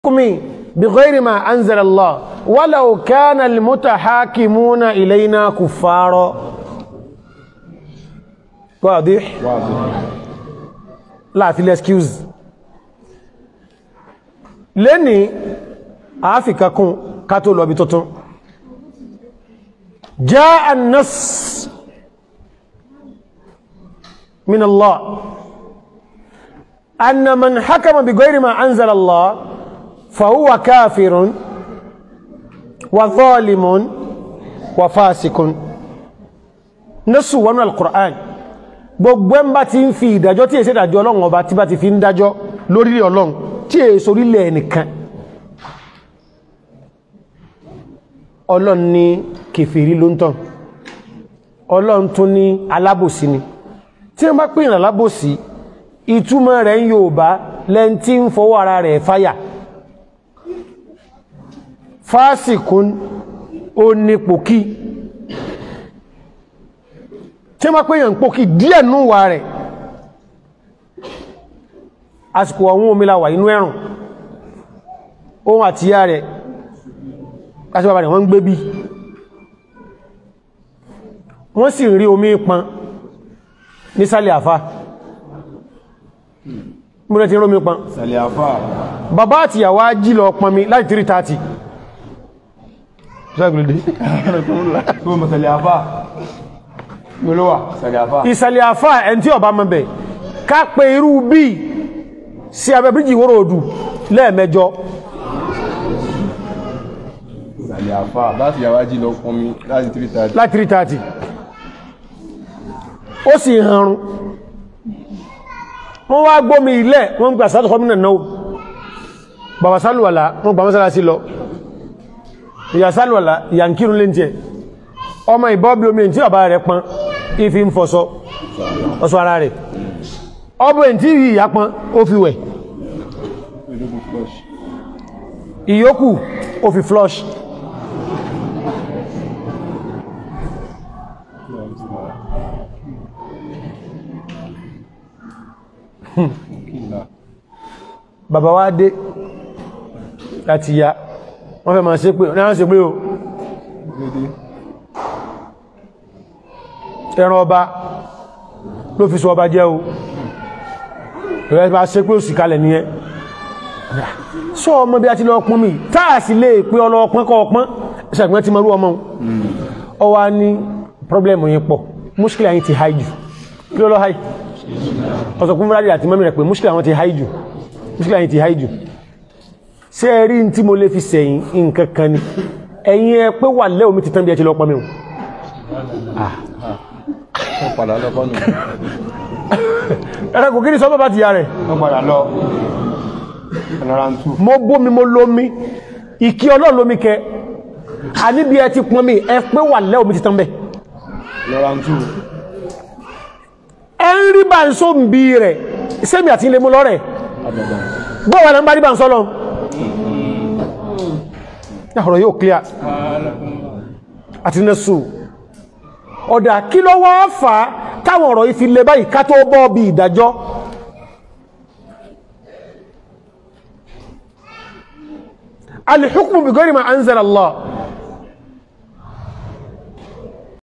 الحكم بغير ما أنزل الله ولو كان المتحاكمون إلينا كفارا واضح لا في الاكسكيوز لني أفكا كون كاتو لو بتوتون جاء النص من الله أن من حكم بغير ما أنزل الله فهو كافر وظالم وفاسق نص wọn القرآن gbogbo ẹ̀ ń bá ti ń fi ìdájọ́ tí èsì ìdájọ́ ọlọ́run ọba tí bá ti fi ń dájọ́ lórí ọlọ́run tí èso orílẹ̀ ẹnìkan ọlọ́run ní kèfèrí ló ń tàn ọlọ́run tún ní alábòsí ni tí wọ́n bá pè ní alábòsí ìtumọ̀ rẹ̀ ń Yorùbá lẹ́n tí ń fọwọ́ ara rẹ̀ fáyà fásikún ó ní pòkí tí wọ́n pè yàn pòkí díẹ̀ núwà rẹ̀ àsìkò àwọn omílàwà inú ẹ̀rùn ohun àtíyà rẹ̀ kásíbàbà rẹ̀ wọ́n ń gbé bí wọ́n sì rí omi pọn nísàlẹ̀ àfá múlẹ̀ tí rómi pọn sàlẹ̀ àfà bàbá àti ìyàwó jí lọ pọn mi láti 330 ṣẹ́gbìlódé tó mọ̀ sàlẹ̀ àfà gbọ́lọ́wà sàlẹ̀ àfà ìsàlẹ̀ àfá ẹn tí ọba mọ́ bẹ̀ ká pé irú bí sí abẹ́ bíjì wóró odù lẹ́ẹ̀mẹjọ sàlẹ̀ àfà láti yàwá jí lọ pọn mi láti 330 láti 330 ó sì hanrun wọ́n wá gbómi ilẹ̀ wọ́n gbà sátọ̀ kọmínà náà bàbá sálùwàlá wọ́n gbà mọ́sálá sí lọ ìyà sálùwàlá ìyà ń kírun léńtẹ́ ọmọ ìbọ́bí omi tí bàbá rẹ̀ pọn ìfi ń fọṣọ ọṣọ ara rẹ̀ ọbọ̀ tí ìyà pọn ó fi wẹ̀ ìyókù ó fi flush bàbá wá dé láti ya wọ́n fẹ́ máa ṣe pé ní wọ́n ṣe pé o ẹran ọba ló fi sọ ọba jẹ́ o rẹ̀ bá ṣe pé ó sì kalẹ̀ nìyẹn sọ ọmọ bí a ti lọ pọ́n mi táà sí lè pé ọlọ́ọ̀pọ́n kọ́ ọpọ́n ṣàgbọ́n ti mọ́rú ọmọ ọ wá ní pọ́blẹ̀mù yìí pọ̀ múṣkìlì yìí ti háì jù kí ló lọ háì ọ̀sọ̀kún fúnra àti mọ́mí rẹ̀ pé múṣkìlì àwọn ti háì jù múṣkìlì yìí ti háì jù ṣé ẹ rí tí mo lè fi sẹ̀yìn nǹkan kan ni ẹ̀yin ẹ pé wà lẹ́ omi ti tán bí ẹ ti lọ pọ́n mi o wọ́n padà lọ kọ́nù ẹ̀rẹ́ kò kí ni sọ bàbá ti ya rẹ̀ wọ́n padà lọ ẹ̀nàrà ń tú mo bómi mo lómi ìkí ọlọ́run lómi kẹ àníbi ẹ ti pọ́n mi ẹ pé wà lẹ́ omi ti tán bẹ́ẹ̀ ẹ̀nàrà ń tú ẹ ń rí bá ń só ń bí rẹ̀ sẹ́mi àti ilé mú lọ́rẹ̀ àbàbà bọ́wà náà ń bá rí bá ń sọ́lọ ọ̀rọ̀ yóò clear àti nẹ́sù ọ̀dà kí ló wá fà á táwọn ọ̀rọ̀ yìí fi lè báyìí ká tó bọ́ bí ìdájọ́ alìhùkùn bí gọ́rì ma anzala Allah